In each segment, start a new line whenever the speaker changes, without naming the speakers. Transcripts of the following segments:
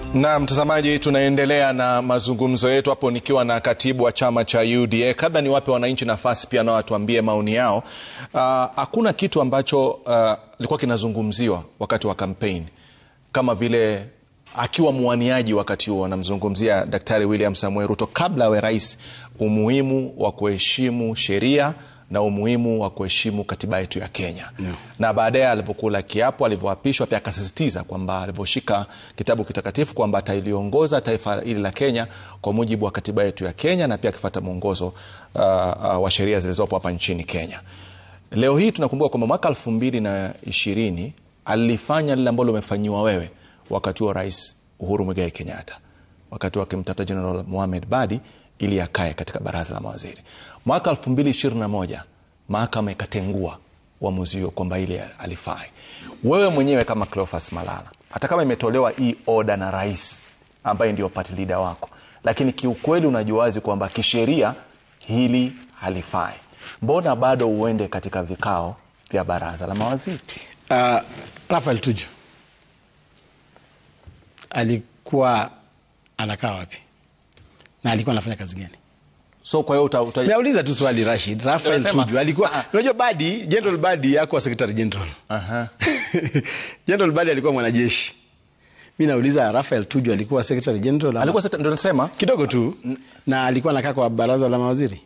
na mtazamaji tunaendelea na mazungumzo yetu hapo nikiwa na katibu wa chama cha uda kabla niwape wananchi nafasi pia nao watuambie maoni yao hakuna uh, kitu ambacho uh, ilikuwa kinazungumziwa wakati wa kampeni kama vile akiwa mwaniaji wakati huo anamzungumzia daktari william samuel ruto kabla awe rais umuhimu wa kuheshimu sheria na umuhimu wa kuheshimu katiba yetu ya kenya yeah. na baadaye alipokula kiapo alivyoapishwa pia akasisitiza kwamba alivyoshika kitabu kitakatifu kwamba ataliongoza taifa hili la kenya kwa mujibu wa katiba yetu ya kenya na pia akifata mwongozo uh, uh, wa sheria zilizopo hapa nchini kenya leo hii tunakumbuka kwamba mwaka elfu mbili na ishirini alifanya lile ambalo umefanyiwa wewe wakati wa rais uhuru mwigai kenyatta wakati wakimtafuta general mohamed badi ili akae katika baraza la mawaziri mwaka 221 mahakama ikatengua uamuzi huo kwamba ili alifai wewe mwenyewe kama cleofas malala hata kama imetolewa hii oda na rais ambaye ndio party leader wako lakini kiukweli unajua wazi kwamba kisheria hili halifai mbona bado uende katika vikao vya baraza la mawaziri
uh, rafael tuju alikuwa anakaa wapi na alikuwa anafanya kazi gani
so kwa hiyo uta, uta...
nauliza tu swali rashid rafael
Unasema?
tuju alikuwa
Ah.
unajua badi general badi akuwa secretary general
Aha.
general badi alikuwa mwanajeshi mi nauliza rafael tuju alikuwa secretary general ama-
alikuwa sasa- ndio nasema
kidogo tu na alikuwa anakaa kwa baraza la mawaziri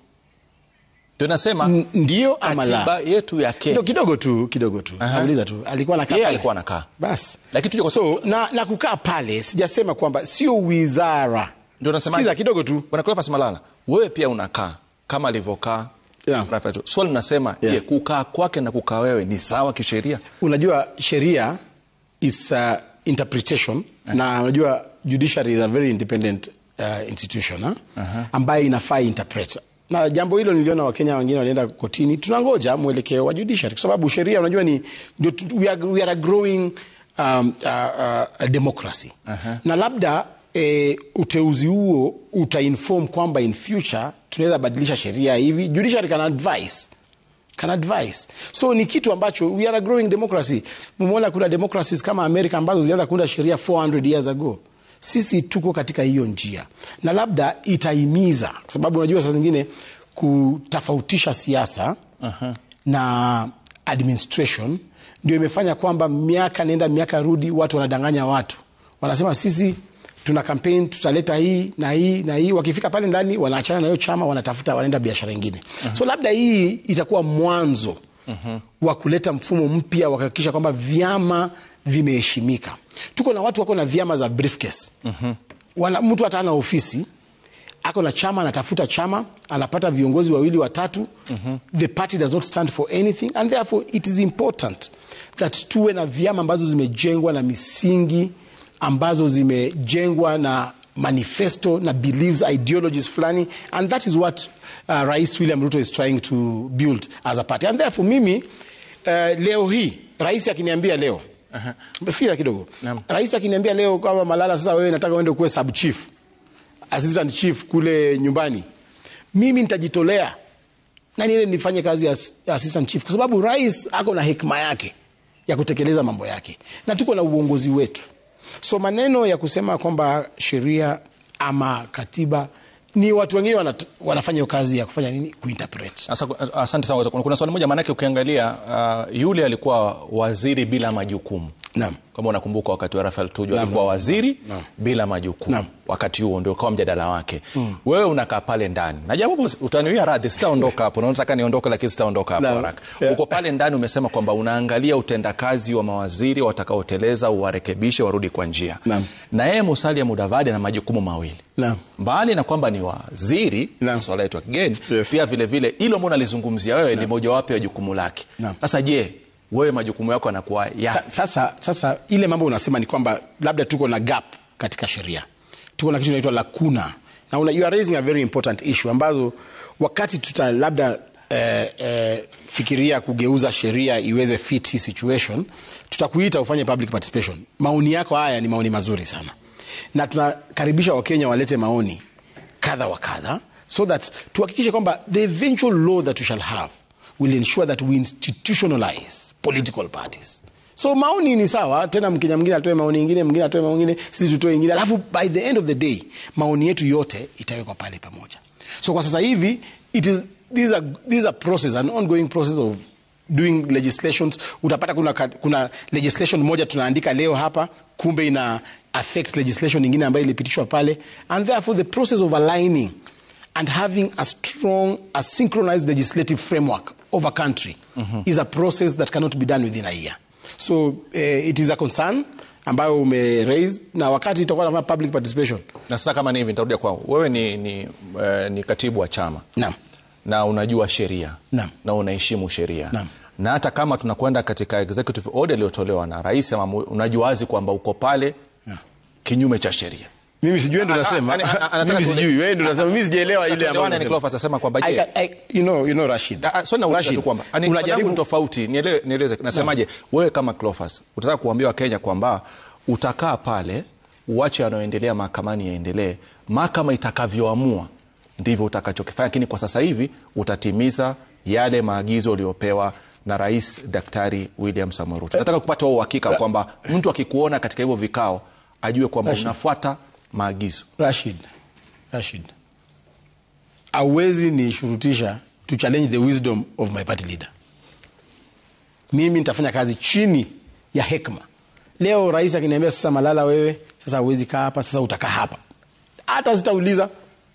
ndio nasema
N- ndio ama
katiba
la
yetu ya
kidogo,
kenya
kidogo tu kidogo tu
Aha.
nauliza tu alikuwa anakaa
yeye
pale?
alikuwa anakaa
basi
lakini tuje kwa
so na, na kukaa pale sijasema kwamba sio wizara
ndio nasema
Sikiza kidogo tu
bwana Cleophas Malala wewe pia unakaa kama alivyokaa
Yeah.
Rafael tu. swali nasema
Yeah.
je kukaa kwake na kukaa wewe ni sawa kisheria
unajua sheria is uh, interpretation na unajua judiciary is a very independent uh, institution uh, ambayo inafaa interpret na jambo hilo niliona wakenya wengine walienda kotini tunangoja mwelekeo wa judiciary kwa sababu sheria unajua ni ndio tu- we are, we are a growing um, uh, uh, democracy na labda E, uteuzi huo utainform kwamba in future tunaweza badilisha sheria hivi judiciary can advise can advise so ni kitu ambacho we are a growing democracy umeona kuna democracies kama america ambazo zilianza kuunda sheria 400 years ago sisi tuko katika hiyo njia na labda itahimiza kwa sababu unajua saa zingine kutofautisha siasa uh-huh. na administration ndio imefanya kwamba miaka nenda miaka rudi watu wanadanganya watu wanasema sisi tuna campaign tutaleta hii na hii na hii wakifika pale ndani wanaachana na hiyo chama wanatafuta wanaenda biashara ingine uh-huh. so labda hii itakuwa mwanzo uh-huh. wa kuleta mfumo mpya wakahakikisha kwamba vyama vimeheshimika tuko na watu wako na vyama za briefcase uh-huh. Wana, mtu hata ana ofisi ako na chama anatafuta chama anapata viongozi wawili watatu mm-hmm. the party does not stand for anything and therefore it is important that tuwe na vyama ambazo zimejengwa na misingi ambazo zimejengwa na manifesto na beliefs ideologies fulani and that is what uh, rais william ruto is trying to build as a party and therefore mimi uh, leo hii rais akiniambia leo uh-huh. sikia kidogo
Naam.
rais akiniambia leo kwamba malala sasa wewe nataka uende kuwe sub chief assistant chief kule nyumbani mimi nitajitolea na niende nifanye kazi ya as- ya assistant chief kwa sababu rais ako na hekima yake ya kutekeleza mambo yake na tuko na uongozi wetu so maneno ya kusema kwamba sheria ama katiba ni watu wengine wanat, wanafanya hiyo kazi ya kufanya nini kuinterpret
Asa, asante sana kuna, kuna swali moja maanake ukiangalia uh, yule alikuwa waziri bila majukumu
naam
kama unakumbuka wakati wa rafael tuju
Naam,
alikuwa
naam.
waziri
Naam.
bila majukumu
Naam.
wakati huo ndio kawa mjadala wake mm. wewe unakaa pale ndani na japo utaniwia radhi sitaondoka hapo nataka niondoke lakini sitaondoka hapo
Naam.
haraka
Yeah.
uko pale ndani umesema kwamba unaangalia utendakazi wa mawaziri watakaoteleza uwarekebishe warudi kwa njia
Naam.
na yeye musalia mudavadi ana majukumu mawili
naam
mbali na kwamba ni waziri
Naam.
swala yetu ya kigeni
Yes.
pia vile vile hilo mbona alizungumzia wewe ni mojawapo ya jukumu lake
Naam.
sasa je wewe majukumu yako yanakuwa ya
Sa- sasa, sasa ile mambo unasema ni kwamba labda tuko na gap katika sheria tuko na kitu inaitwa lakuna na una, you are raising a very important issue ambazo wakati tuta labda eh, eh, fikiria kugeuza sheria iweze fit hii situation tutakuita ufanye public participation maoni yako haya ni maoni mazuri sana na tunakaribisha wakenya walete maoni kadha wa kadha so that tuhakikishe kwamba the eventual law that we shall have will ensure that we institutionalize political parties so maoni ni sawa tena mkenya mwingine atoe maoni ingine mwingine atoe maoni ingine sisi tutoe ingine alafu by the end of the day maoni yetu yote itawekwa pale pamoja so kwa sasa hivi it is this is a, this is a process an ongoing process of doing legislations utapata kuna, ka- kuna legislation moja tunaandika leo hapa kumbe ina affect legislation ingine ambayo ilipitishwa pale and therefore the process of aligning and having a strong a synchronized legislative framework of a country is a process that cannot be done within a year so uh, it is a concern ambayo ume raise na wakati itakuwa na public participation
na sasa kama ni hivi nitarudia kwao wewe ni, ni, uh, ni katibu wa chama
naam
na unajua sheria
Naam.
na unaheshimu sheria
Naam.
na hata kama tunakwenda katika executive order iliyotolewa na rais ama mu- unajua wazi kwamba uko pale kinyume cha sheria
mimi sijui wewe ndo unasema
Ah, ah, ah, anataka
mimi
tuele-
sijui wewe ndo unasema mimi sijaelewa ile ambayo
Tuelewane,
unasema.
Cleophas asema kwamba
I
je
can- I- you know, you know Rashid.
Ah, ah, swali nauliza
Rashid,
tu kwamba ani- swali langu
unajaribu
ni tofauti niele- nieleze nasemaje wewe kama Cleophas utataka kuambia wakenya kwamba utakaa pale uache yanayoendelea mahakamani yaendelee mahakama itakavyoamua ndivyo utakachokifanya lakini kwa sasa hivi utatimiza yale maagizo uliopewa na rais daktari william samuel ruto nataka kupata huo uhakika kwamba mtu akikuona katika hivyo vikao ajue kwamba
Rashid.
unafuata maagizo
Rashid, Rashid, awezi nishurutisha to challenge the wisdom of my party leader. Mimi nitafanya kazi chini ya hekma. Leo rais akiniambia sasa, Malala, wewe sasa huwezi kaa hapa, sasa utakaa hapa, hata sitauliza.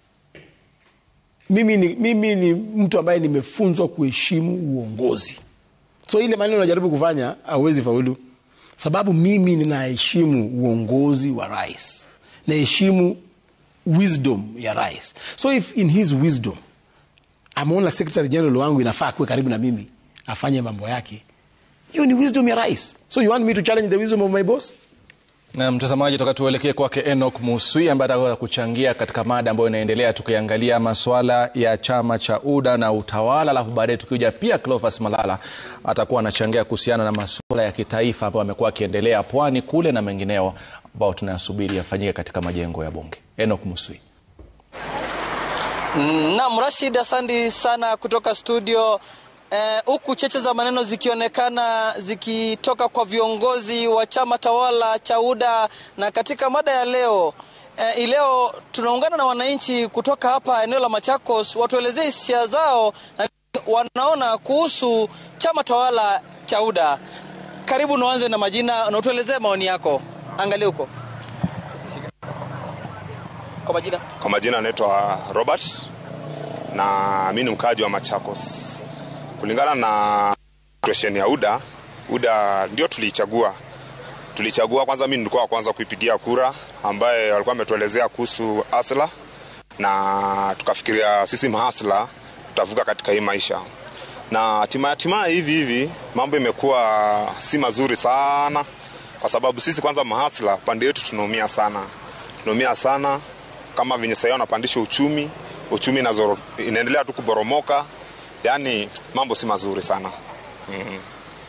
Mimi ni, mimi ni mtu ambaye nimefunzwa kuheshimu uongozi, so ile maneno unajaribu kufanya hauwezi faulu, sababu mimi ninaheshimu uongozi wa rais, naheshimu wisdom ya rais. So if in his wisdom ameona secretary general wangu inafaa kuwe karibu na mimi afanye mambo yake, hiyo ni wisdom ya rais. So you want me to challenge the wisdom of my boss?
na mtazamaji toka tuelekee kwake enok muswi ambaye ataweza kuchangia katika mada ambayo inaendelea tukiangalia maswala ya chama cha uda na utawala alafu baadaye tukija pia clofas malala atakuwa anachangia kuhusiana na masuala ya kitaifa ambayo amekuwa akiendelea pwani kule na mengineo ambao tunayasubiri yafanyike katika majengo ya bunge enok muswi
Naam, Rashid, asante sana kutoka studio eh, huku cheche za maneno zikionekana zikitoka kwa viongozi wa chama tawala cha UDA. Na katika mada ya leo eh, leo tunaungana na wananchi kutoka hapa eneo la Machakos watuelezee hisia zao na wanaona kuhusu chama tawala cha UDA. Karibu, naanze na majina na utuelezee maoni yako. Angalia huko kwa majina.
Kwa majina anaitwa Robert na mi ni mkaaji wa Machakos. Kulingana na situation ya UDA, UDA ndio tuliichagua. Tulichagua kwanza, mi nilikuwa wa kwanza kuipigia kura, ambaye walikuwa wametuelezea kuhusu asla, na tukafikiria sisi mahasla tutavuka katika hii maisha, na hatimaye hatimaye hivi hivi mambo imekuwa si mazuri sana, kwa sababu sisi kwanza mahasla pande yetu tunaumia sana, tunaumia sana kama venye sahii wanapandisha uchumi, uchumi inazoro, inaendelea tu kuboromoka, yaani mambo si mazuri sana mm.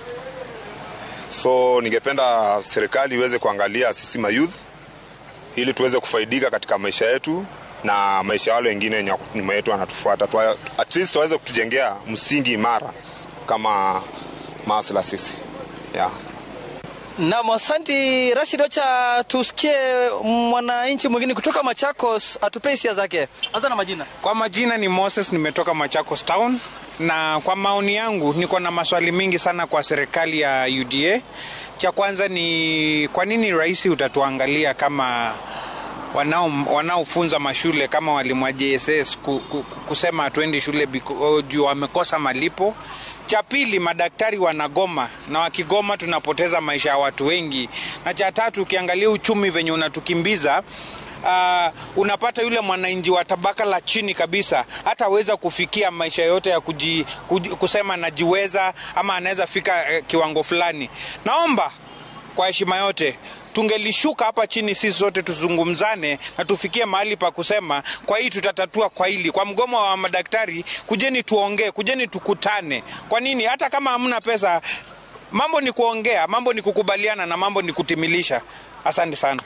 So ningependa serikali iweze kuangalia sisi mayouth ili tuweze kufaidika katika maisha yetu na maisha ya wale wengine wenye wako nyuma yetu wanatufuata, Tuwa- at least waweze kutujengea msingi imara kama maasila sisi yeah.
Naam, asanti Rashid. Wacha tusikie mwananchi mwingine kutoka Machakos atupe hisia zake. Anza na majina.
Kwa majina ni Moses, nimetoka Machakos Town, na kwa maoni yangu niko na maswali mingi sana kwa serikali ya UDA. Cha kwanza ni kwa nini rais utatuangalia kama wanao wanaofunza mashule kama walimu wa JSS ku, ku, ku- kusema hatuendi shule biko- juu wamekosa malipo. Cha pili, madaktari wanagoma na wakigoma tunapoteza maisha ya watu wengi. Na cha tatu, ukiangalia uchumi venye unatukimbiza uh, unapata yule mwananchi wa tabaka la chini kabisa hataweza kufikia maisha yote ya kuji, kuji, kusema anajiweza ama anaweza fika eh, kiwango fulani. Naomba kwa heshima yote tungelishuka hapa chini sisi sote tuzungumzane na tufikie mahali pa kusema kwa hii tutatatua kwa hili kwa mgomo wa madaktari kujeni tuongee kujeni tukutane kwa nini hata kama hamna pesa mambo ni kuongea mambo ni kukubaliana na mambo ni kutimilisha asante sana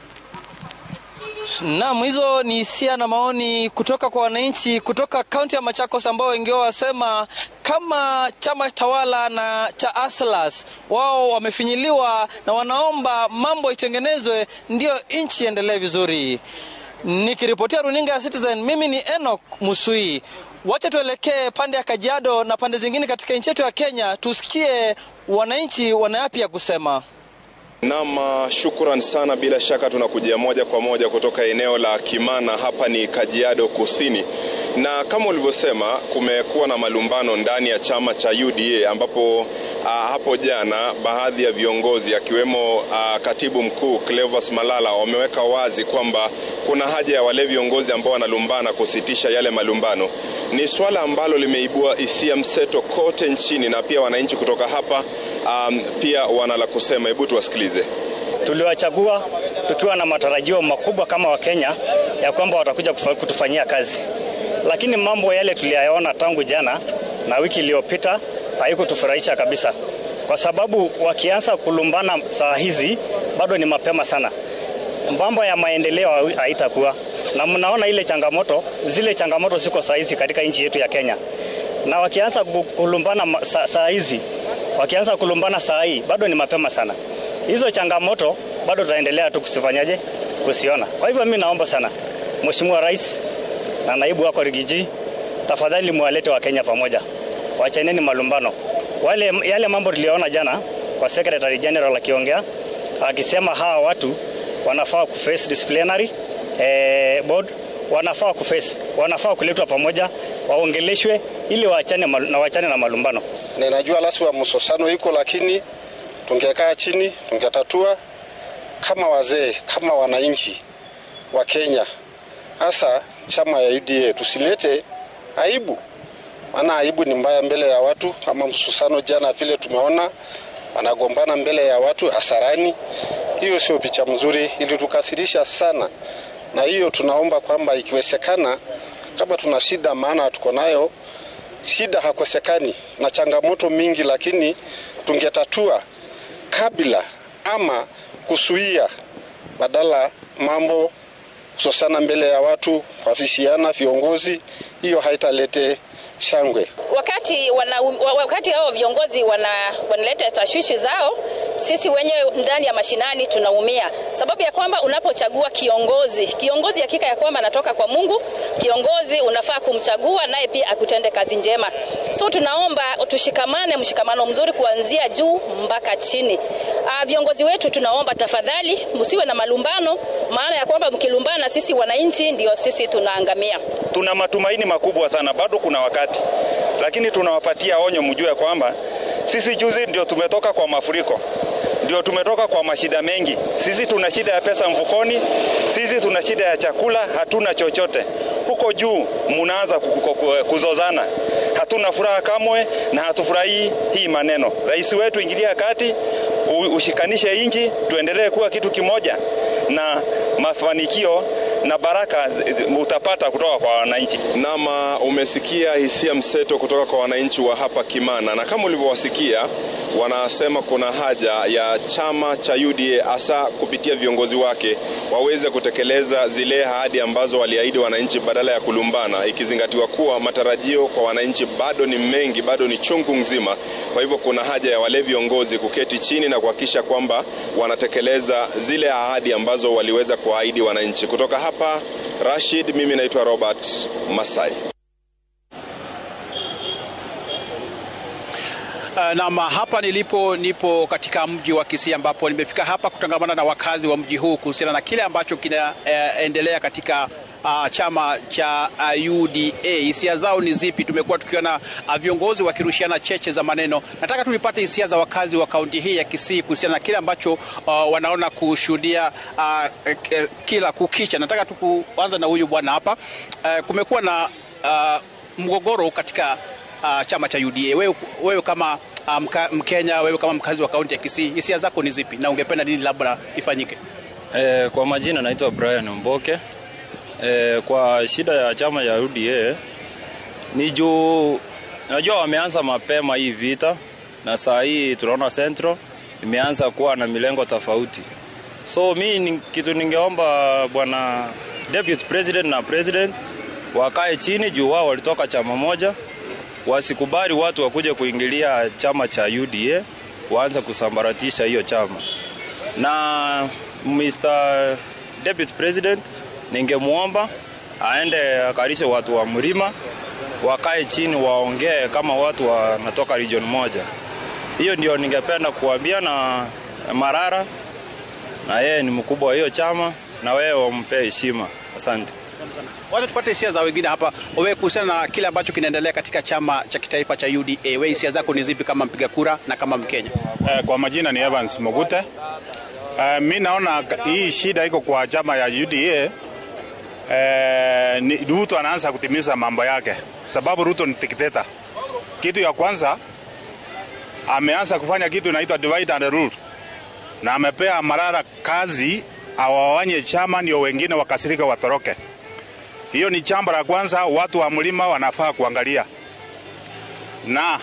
Naam, hizo ni hisia na maoni kutoka kwa wananchi kutoka kaunti ya Machakos ambao wengi wao wasema kama chama tawala na cha Aslas wao wamefinyiliwa na wanaomba mambo itengenezwe ndio nchi iendelee vizuri. Nikiripotia runinga ya Citizen, mimi ni Enoch Musui. Wacha tuelekee pande ya Kajiado na pande zingine katika nchi yetu ya Kenya, tusikie wananchi wana yapi ya kusema.
Naam, shukran sana. Bila shaka tunakujia moja kwa moja kutoka eneo la Kimana, hapa ni Kajiado Kusini, na kama ulivyosema, kumekuwa na malumbano ndani ya chama cha UDA ambapo uh, hapo jana baadhi ya viongozi akiwemo uh, katibu mkuu Cleophas Malala wameweka wazi kwamba kuna haja ya wale viongozi ambao wanalumbana kusitisha yale malumbano. Ni swala ambalo limeibua hisia mseto kote nchini na pia wananchi kutoka hapa um, pia wana la kusema. Hebu tuwasikilize.
Tuliwachagua tukiwa na matarajio makubwa kama Wakenya ya kwamba watakuja kutufanyia kazi, lakini mambo yale tuliyaona tangu jana na wiki iliyopita haikutufurahisha kabisa, kwa sababu wakianza kulumbana saa hizi bado ni mapema sana, mambo ya maendeleo haitakuwa na mnaona ile changamoto, zile changamoto ziko saa hizi katika nchi yetu ya Kenya, na wakianza kulumbana saa hizi, wakianza kulumbana saa hii bado ni mapema sana. Hizo changamoto bado tutaendelea tu kusifanyaje, kusiona. Kwa hivyo mimi naomba sana Mheshimiwa Rais na naibu wako Rigiji, tafadhali muwalete wa Kenya pamoja, wachaneni malumbano. Wale yale mambo tuliona jana kwa Secretary General akiongea akisema hawa watu wanafaa kuface disciplinary eh, board wanafaa kuface, wanafaa kuletwa pamoja waongeleshwe ili waachane na waachane na malumbano.
Ninajua lazima msosano iko, lakini tungekaa chini tungetatua kama wazee, kama wananchi wa Kenya, hasa chama ya UDA. Tusilete aibu, maana aibu ni mbaya mbele ya watu, kama msusano jana vile tumeona wanagombana mbele ya watu hasarani. Hiyo sio picha mzuri, ilitukasirisha sana, na hiyo tunaomba kwamba ikiwezekana, kama tuna shida, maana tuko nayo shida, hakosekani na changamoto mingi, lakini tungetatua kabla ama kusuia, badala mambo kusosana mbele ya watu, kuafishiana viongozi, hiyo haitalete shangwe.
Wakati wana, wakati hao viongozi wana, wanaleta tashwishi zao, sisi wenyewe ndani ya mashinani tunaumia, sababu ya kwamba unapochagua kiongozi, kiongozi hakika ya kwamba anatoka kwa Mungu. Kiongozi unafaa kumchagua naye pia akutende kazi njema. So tunaomba tushikamane, mshikamano mzuri kuanzia juu mpaka chini. Uh, viongozi wetu tunaomba tafadhali, msiwe na malumbano, maana ya kwamba mkilumbana, sisi wananchi ndio sisi tunaangamia.
Tuna matumaini makubwa sana, bado kuna wakati, lakini tunawapatia onyo, mjue kwamba sisi juzi ndio tumetoka kwa mafuriko, ndio tumetoka kwa mashida mengi. Sisi tuna shida ya pesa mfukoni, sisi tuna shida ya chakula, hatuna chochote. Huko juu munaanza kuzozana, hatuna furaha kamwe na hatufurahii hii maneno. Rais wetu, ingilia kati, ushikanishe nchi, tuendelee kuwa kitu kimoja, na mafanikio na baraka utapata kutoka kwa wananchi.
Nama, umesikia hisia mseto kutoka kwa wananchi wa hapa Kimana, na kama ulivyowasikia wanasema kuna haja ya chama cha UDA hasa kupitia viongozi wake waweze kutekeleza zile ahadi ambazo waliahidi wananchi badala ya kulumbana, ikizingatiwa kuwa matarajio kwa wananchi bado ni mengi, bado ni chungu nzima. Kwa hivyo kuna haja ya wale viongozi kuketi chini na kuhakikisha kwamba wanatekeleza zile ahadi ambazo waliweza kuahidi wananchi. Kutoka hapa Rashid, mimi naitwa Robert Masai.
Uh, nam hapa nilipo nipo katika mji wa Kisii ambapo nimefika hapa kutangamana na wakazi wa mji huu kuhusiana na kile ambacho kinaendelea uh, katika uh, chama cha uh, UDA. Hisia zao ni zipi? Tumekuwa tukiona uh, viongozi wakirushiana cheche za maneno. Nataka tulipate hisia za wakazi wa kaunti hii ya Kisii kuhusiana na kile ambacho uh, wanaona kushuhudia uh, kila kukicha. Nataka tu kuanza na huyu bwana hapa. Uh, kumekuwa na uh, mgogoro katika uh, chama cha UDA. Wewe, wewe kama uh, mka, Mkenya, wewe kama mkazi wa kaunti ya Kisii, hisia zako ni zipi na ungependa nini labda ifanyike?
Eh, kwa majina naitwa Brian Mboke. Eh, kwa shida ya chama ya UDA ni juu najua wameanza mapema hii vita, na saa hii tunaona Central imeanza kuwa na milengo tofauti. So mi ni, kitu ningeomba bwana deputy president na president wakae chini juu wao walitoka chama moja wasikubali watu wakuje kuingilia chama cha UDA, waanze kusambaratisha hiyo chama. Na Mr. Deputy President, ningemwomba aende akarishe watu wa mlima, wakae chini waongee kama watu wanatoka region moja. Hiyo ndio ningependa kuambia na Marara, na yeye ni mkubwa wa hiyo chama, na wewe wampe heshima. Asante.
Wacha tupate hisia za wengine hapa. Wewe kuhusiana na kile ambacho kinaendelea katika chama cha kitaifa cha UDA, wewe hisia zako ni zipi kama mpiga kura na kama Mkenya?
Eh, kwa majina ni Evans Mogute. Eh, mi naona hii shida iko kwa chama ya UDA. Eh, ni Ruto anaanza kutimiza mambo yake, sababu Ruto ni dikteta. Kitu ya kwanza ameanza kufanya kitu inaitwa divide and rule, na amepea Marara kazi awawanye chama ndio wengine wakasirika watoroke. Hiyo ni jambo la kwanza, watu wa mlima wanafaa kuangalia. Na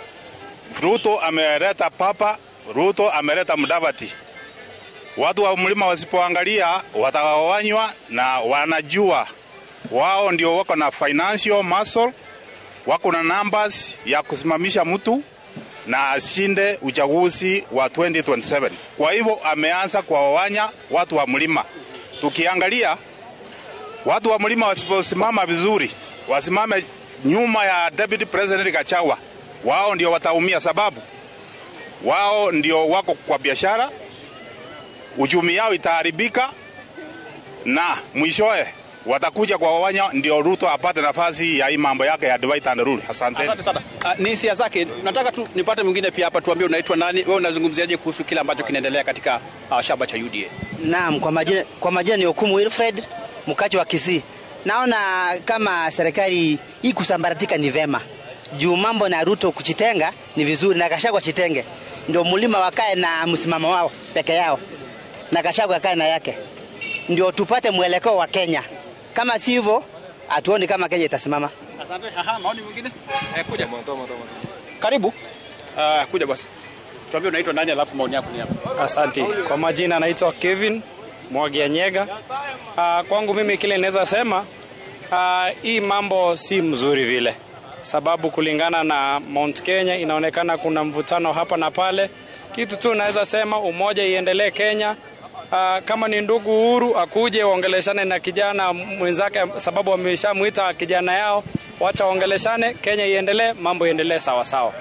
Ruto ameleta papa, Ruto ameleta Mudavadi. Watu wa mlima wasipoangalia watawanywa, na wanajua wao ndio wako na financial muscle, wako na numbers ya kusimamisha mtu na ashinde uchaguzi wa 2027. Kwa hivyo ameanza kuwawanya watu wa mlima. Tukiangalia watu wa mlima wasiposimama vizuri, wasimame nyuma ya Deputy President Gachagua, wao ndio wataumia, sababu wao ndio wako kwa biashara, uchumi yao itaharibika na mwishowe watakuja kwa wawanya, ndio Ruto apate nafasi ya hii mambo yake ya divide and rule. Asante.
Asante sana. Uh, ni hisia zake. Nataka tu nipate mwingine pia hapa, tuambie unaitwa nani, wewe unazungumziaje kuhusu kile ambacho kinaendelea katika uh, chama cha UDA?
Naam, kwa majina, kwa majina ni Okumu Wilfred mkaji wa Kisii. Naona kama serikali hii kusambaratika ni vema juu mambo na Ruto kuchitenga ni vizuri, na Gachagua chitenge, ndio mlima wakae na msimamo wao peke yao, na Gachagua akae na yake, ndio tupate mwelekeo wa Kenya. Kama si hivyo, hatuoni kama Kenya itasimama.
Asante. Aha, maoni mwingine? Eh, kuja. Karibu. Uh, kuja basi. Tuambie unaitwa nani alafu maoni yako ni hapa.
Asante. Kwa majina naitwa Kevin Mwagia Nyega. Uh, kwangu mimi kile naweza sema uh, hii mambo si mzuri vile, sababu kulingana na Mount Kenya inaonekana kuna mvutano hapa na pale. Kitu tu naweza sema umoja iendelee Kenya. Uh, kama ni ndugu Uhuru akuje waongeleshane na kijana mwenzake, sababu wameshamwita kijana yao, wacha waongeleshane, Kenya iendelee, mambo iendelee sawa sawa.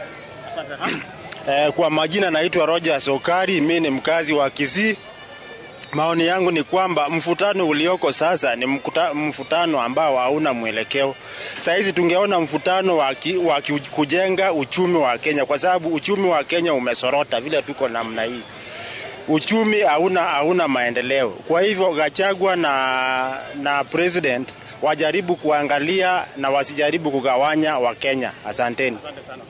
Eh, kwa majina naitwa Roger Sokari, mimi ni mkazi wa Kisii. Maoni yangu ni kwamba mfutano ulioko sasa ni mkuta, mfutano ambao hauna mwelekeo. Saa hizi tungeona mfutano wa, ki, wa ki, kujenga uchumi wa Kenya, kwa sababu uchumi wa Kenya umesorota vile tuko namna hii uchumi hauna hauna maendeleo. Kwa hivyo Gachagua na, na president wajaribu kuangalia na wasijaribu kugawanya Wakenya. Asanteni.
Asante sana.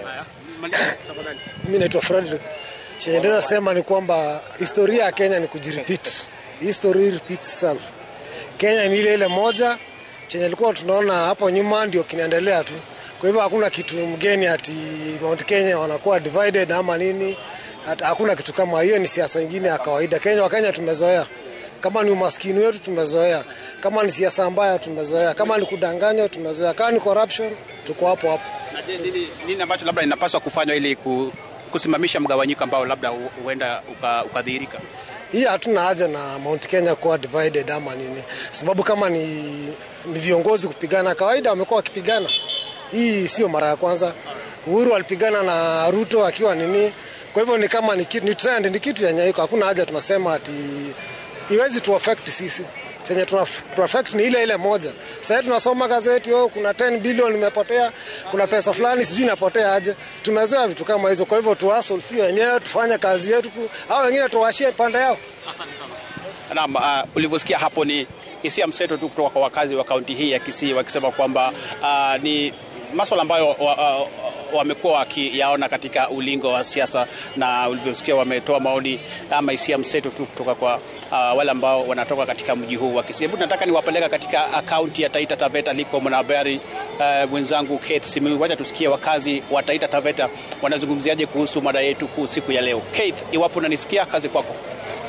Mimi naitwa Frederick. Chenye naweza sema ni kwamba historia ya Kenya ni kujirepeat. History repeats itself. Kenya ni ile ile moja chenye ilikuwa tunaona hapo nyuma ndio kinaendelea tu. Kwa hivyo hakuna kitu mgeni ati Mount Kenya wanakuwa divided ama nini. Hata hakuna kitu kama hiyo, ni siasa nyingine ya kawaida. Kenya Wakenya tumezoea. Kama ni umaskini wetu tumezoea, kama ni siasa mbaya tumezoea, kama ni kudanganywa tumezoea, kama ni corruption tuko hapo hapo.
Na je, nini, nini ambacho labda inapaswa kufanywa ili ku, kusimamisha mgawanyiko ambao labda hu- huenda uka- ukadhihirika?
Hii hatuna haja na Mount Kenya kuwa divided ama nini, sababu kama ni, ni viongozi kupigana, kawaida wamekuwa wakipigana. Hii sio mara ya kwanza. Uhuru alipigana na Ruto akiwa nini, kwa hivyo ni kama ni, kitu- ni trend, ni kitu yenye iko. Hakuna haja tunasema ati iwezi tu affect sisi chenye tuna tuna affect ni ile ile moja. Sasa hivi tunasoma gazeti, oh, kuna 10 bilioni imepotea, kuna pesa fulani sijui inapotea aje. Tumezoea vitu kama hizo, kwa hivyo tu hustle si wenyewe, tufanye kazi yetu tu, hao wengine tuwashie pande yao.
Naam, uh, ulivyosikia hapo ni hisia mseto tu kutoka kwa wakazi wa kaunti hii ya Kisii wakisema kwamba uh, ni maswala ambayo wa- wa- wamekuwa wakiyaona katika ulingo wa siasa, na ulivyosikia wametoa maoni ama hisia mseto tu kutoka kwa uh, wale ambao wanatoka katika mji huu wa Kisii. Hebu nataka niwapeleka katika uh, kaunti ya Taita Taveta liko mwanahabari uh, mwenzangu Keith Simiyu. Wacha tusikie wakazi wa Taita Taveta wanazungumziaje kuhusu mada yetu kuu siku ya leo. Keith, iwapo unanisikia, kazi kwako.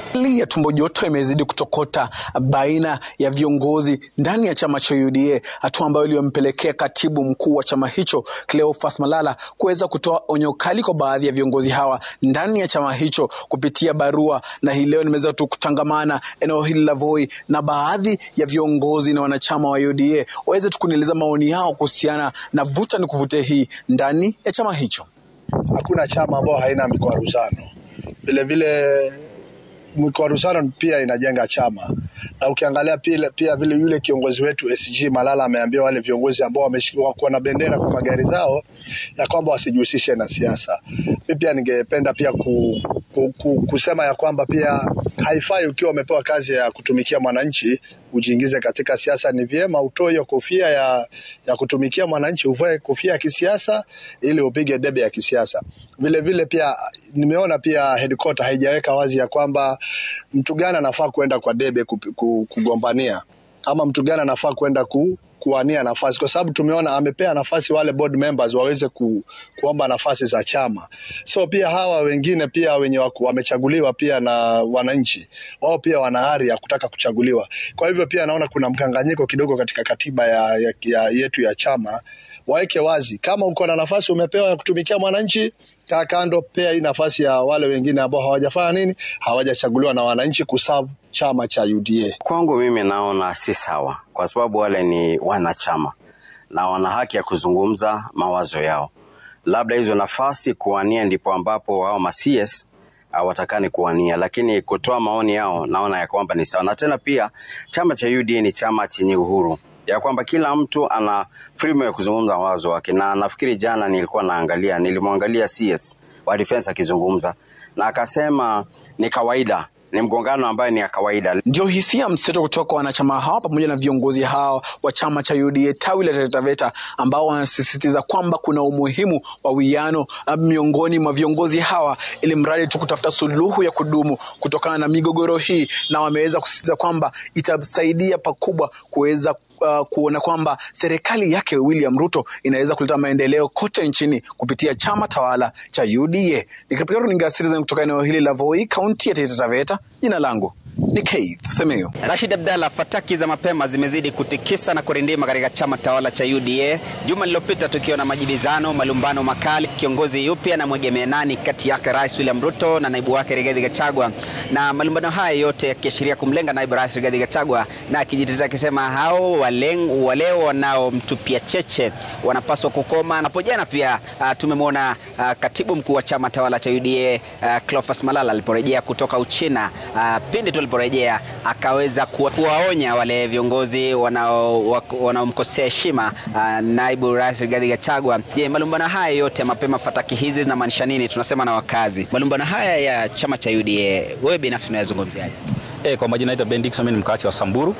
Hali ya tumbo joto imezidi kutokota baina ya viongozi ndani ya chama cha UDA, hatua ambayo iliyompelekea katibu mkuu wa chama hicho Cleophas Malala kuweza kutoa onyo kali kwa baadhi ya viongozi hawa ndani ya chama hicho kupitia barua, na hii leo nimeweza tu kutangamana eneo hili la Voi na baadhi ya viongozi na wanachama wa UDA waweze tu kunieleza maoni yao kuhusiana na vuta ni kuvute hii ndani ya chama hicho.
Hakuna chama ambayo haina mikwaruzano. Vilevile mikwaruzano pia inajenga chama, na ukiangalia pia, pia vile yule kiongozi wetu SG Malala ameambia wale viongozi ambao wamekuwa na bendera kwa magari zao ya kwamba wasijihusishe na siasa. Mi pia ningependa pia ku, ku, ku, kusema ya kwamba pia haifai ukiwa umepewa kazi ya kutumikia mwananchi ujiingize katika siasa. Ni vyema utoe hiyo kofia ya, ya kutumikia mwananchi, uvae kofia ya kisiasa ili upige debe ya kisiasa. Vile vile pia nimeona pia headquarter haijaweka wazi ya kwamba mtu gani anafaa kuenda kwa debe kugombania ama mtu gani anafaa kwenda ku, kuwania nafasi, kwa sababu tumeona amepea nafasi wale board members waweze ku, kuomba nafasi za chama. So pia hawa wengine pia wenye waku, wamechaguliwa pia na wananchi wao pia wana hari ya kutaka kuchaguliwa. Kwa hivyo pia naona kuna mkanganyiko kidogo katika katiba ya, ya, ya yetu ya chama. Waweke wazi kama uko na nafasi umepewa ya kutumikia mwananchi, kaa kando, pea hii nafasi ya wale wengine ambao hawajafanya nini, hawajachaguliwa na wananchi kuserve chama cha UDA.
Kwangu mimi naona si sawa, kwa sababu wale ni wanachama na wana haki ya kuzungumza mawazo yao. Labda hizo nafasi kuwania ndipo ambapo hao ma CS hawatakani kuwania, lakini kutoa maoni yao naona ya kwamba ni sawa. Na tena pia chama cha UDA ni chama chenye uhuru ya kwamba kila mtu ana freedom ya kuzungumza mawazo wake, na nafikiri jana nilikuwa naangalia, nilimwangalia CS wa defense akizungumza na akasema ni kawaida ni mgongano ambayo ni ya kawaida.
Ndio hisia mseto kutoka kwa wanachama hawa pamoja na viongozi hao wa chama cha UDA tawi la Taita Taveta ambao wanasisitiza kwamba kuna umuhimu wa wiano miongoni mwa viongozi hawa ili mradi tu kutafuta suluhu ya kudumu kutokana na migogoro hii, na wameweza kusisitiza kwamba itasaidia pakubwa kuweza uh, kuona kwamba serikali yake William Ruto inaweza kuleta maendeleo kote nchini kupitia chama tawala cha UDA. Nikiripotia runinga Citizen kutoka eneo hili la Voi, kaunti ya Taita Taveta, jina langu ni Keith Semeyo.
Rashid Abdalla, fataki za mapema zimezidi kutikisa na kurindima katika chama tawala cha UDA. Juma lililopita tukiwa na majibizano, malumbano makali, kiongozi yupi anamwegemea nani kati yake Rais William Ruto na naibu wake Rigathi Gachagua, na malumbano haya yote yakiashiria kumlenga naibu rais Rigathi Gachagua, na akijitetea akisema hao waleng, wale wanaomtupia cheche wanapaswa kukoma. Hapo jana pia uh, tumemwona uh, katibu mkuu wa chama tawala cha UDA uh, Cleophas Malala aliporejea kutoka Uchina uh, pindi tu aliporejea akaweza kuwa, kuwaonya wale viongozi wanaomkosea heshima uh, naibu rais Rigathi Gachagua. Je, malumbano haya yote mapema, fataki hizi zinamaanisha nini? Tunasema na wakazi, malumbano haya ya chama cha UDA, wewe binafsi unayazungumziaje?
E, kwa majina naitwa Ben Dickson, mimi ni mkazi wa Samburu.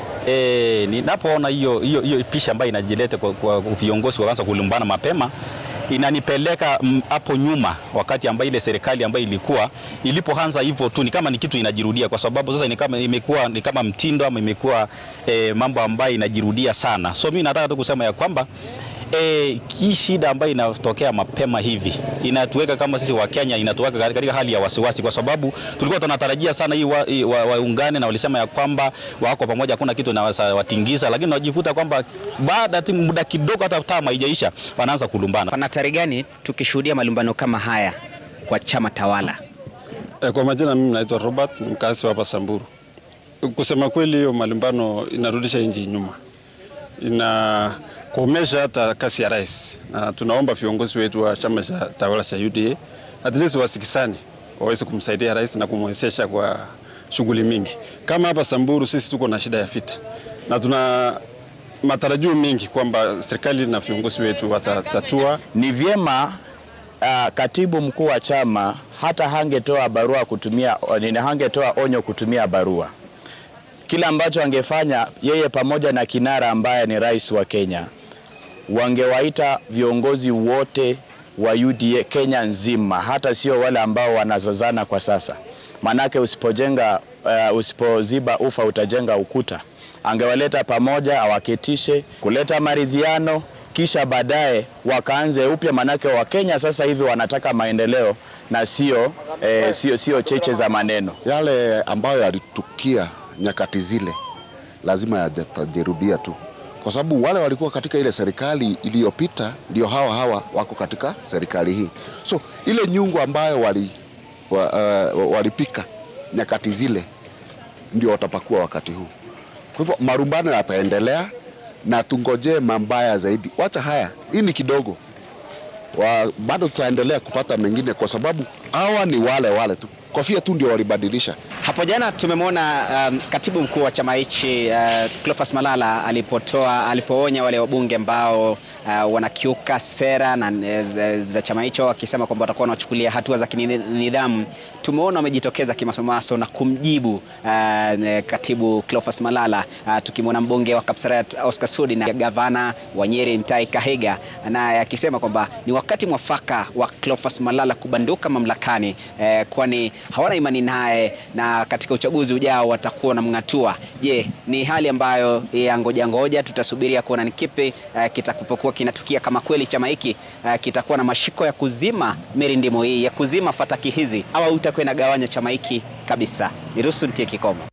E, ninapoona hiyo hiyo hiyo picha ambayo inajileta kwa, kwa viongozi waanza kulumbana mapema inanipeleka hapo nyuma, wakati ambayo ile serikali ambayo ilikuwa ilipoanza hivyo tu, ni kama ni kitu inajirudia, kwa sababu sasa ni kama imekuwa ni kama mtindo ama imekuwa e, mambo ambayo inajirudia sana. So mimi nataka tu kusema ya kwamba E, hii shida ambayo inatokea mapema hivi inatuweka kama sisi wa Kenya, inatuweka katika hali ya wasiwasi, kwa sababu tulikuwa tunatarajia sana hii waungane wa, wa na walisema ya kwamba wako pamoja, hakuna kitu inawatingiza, lakini wajikuta kwamba baada ya muda kidogo, hata tama haijaisha, wanaanza kulumbana.
Pana hatari gani tukishuhudia malumbano kama haya kwa chama tawala?
E, kwa majina mimi naitwa Robert, mkazi hapa Samburu. Kusema kweli, hiyo malumbano inarudisha nchi nyuma, ina kuomesha hata kasi ya rais, na tunaomba viongozi wetu wa chama cha tawala cha UDA at least wasikisani, waweze kumsaidia rais na kumwezesha kwa shughuli mingi. Kama hapa Samburu sisi tuko na shida ya vita na tuna matarajio mengi kwamba serikali na viongozi wetu watatatua.
Ni vyema uh, katibu mkuu wa chama hata hangetoa barua kutumia, hangetoa onyo kutumia barua kila ambacho angefanya yeye pamoja na kinara ambaye ni rais wa Kenya, wangewaita viongozi wote wa UDA Kenya nzima, hata sio wale ambao wanazozana kwa sasa. Manake usipojenga uh, usipoziba ufa utajenga ukuta. Angewaleta pamoja, awaketishe, kuleta maridhiano kisha baadaye wakaanze upya, manake Wakenya sasa hivi wanataka maendeleo na sio eh, sio sio cheche za maneno.
Yale ambayo yalitukia nyakati zile lazima yatajirudia tu, kwa sababu wale walikuwa katika ile serikali iliyopita ndio hawa hawa wako katika serikali hii. So ile nyungu ambayo wali, wa, uh, walipika nyakati zile ndio watapakua wakati huu. Kwa hivyo marumbano yataendelea na tungojee mambaya zaidi. Wacha haya, hii ni kidogo wa, bado tutaendelea kupata mengine, kwa sababu hawa ni wale wale tu, kofia tu ndio walibadilisha.
Hapo jana tumemwona um, katibu mkuu wa chama hichi uh, Cleophas Malala alipotoa alipoonya wale wabunge ambao uh, wanakiuka sera na uh, za, za chama hicho akisema kwamba watakuwa wanachukulia hatua za kinidhamu. Tumeona wamejitokeza kimasomaso na kumjibu uh, katibu Cleophas Malala uh, tukimwona mbunge wa Kapseret Oscar Sudi na gavana wa Nyeri Mutahi Kahiga naye akisema kwamba ni wakati mwafaka wa Cleophas Malala kubanduka mamlakani eh, kwani hawana imani naye na katika uchaguzi ujao watakuwa wanamng'atua. Je, ni hali ambayo ya ngoja ngoja, tutasubiria kuona ni kipi uh, kitakapokuwa kinatukia, kama kweli chama hiki uh, kitakuwa na mashiko ya kuzima mirindimo hii ya kuzima fataki hizi, au itakuwa inagawanya chama hiki kabisa. Niruhusu nitie kikomo.